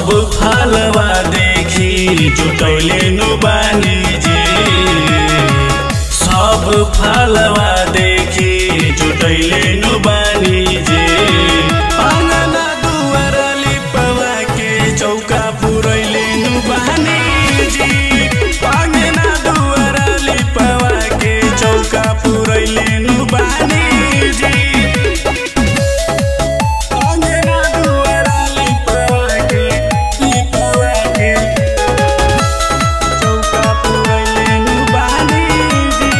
सब फलवा देखी जुटैले नु बानी जी सब फलवा देखी जुटैले नु बानी जी आंगना दुआर लिपवा के चौका पुरैले नु बानी जी आंगना दुआर लिपवा के चौका पुरैले नु बानी जी आंगना दुआर लिपवा के लिपवा के चौका पुरैले नु बानी जी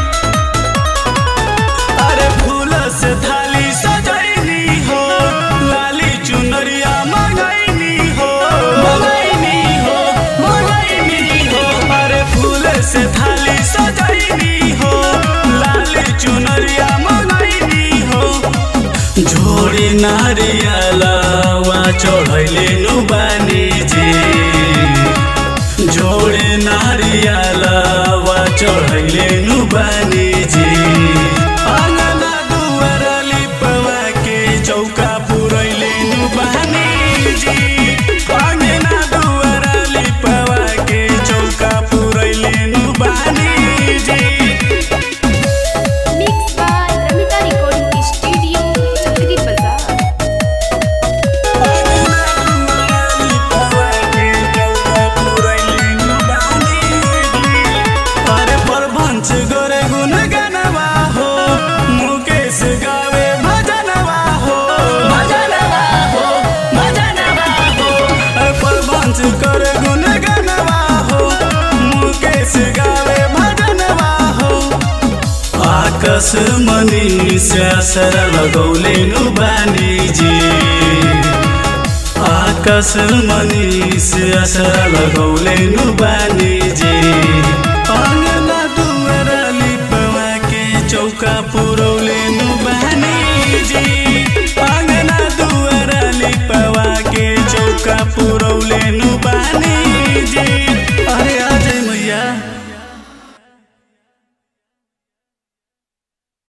अरे फूल से थाली सजैनी हो लाली चुनरिया मंगैनी हो मंगैनी हो मंगैनी हो अरे फूल से थाली सजैनी हो लाली चुनरिया मंगैनी हो झोड़ी नारियलवा चढ़ैले नु बानी जी जोड़े नारियलवा चढ़ैले नु बानी जी आंगना दुआर लिपवा के चौका पुरैले नु बानी जी आंगना दुआर लिपवा के चौका पुरैले नु बानी जी Mixed by Ramita Recording Studio, Chakri Bazaar. अरे प्रभंच गोरे गुन गनवा हो मुकेश गावे भजनवा हो भजनवा हो भजनवा हो अरे प्रभंच करे गुन गनवा हो मुकेश गावे भजनवा हो आकाश मनी से असर लगौले नु बानी जी आकाश मनी से असर लगौले नु बानी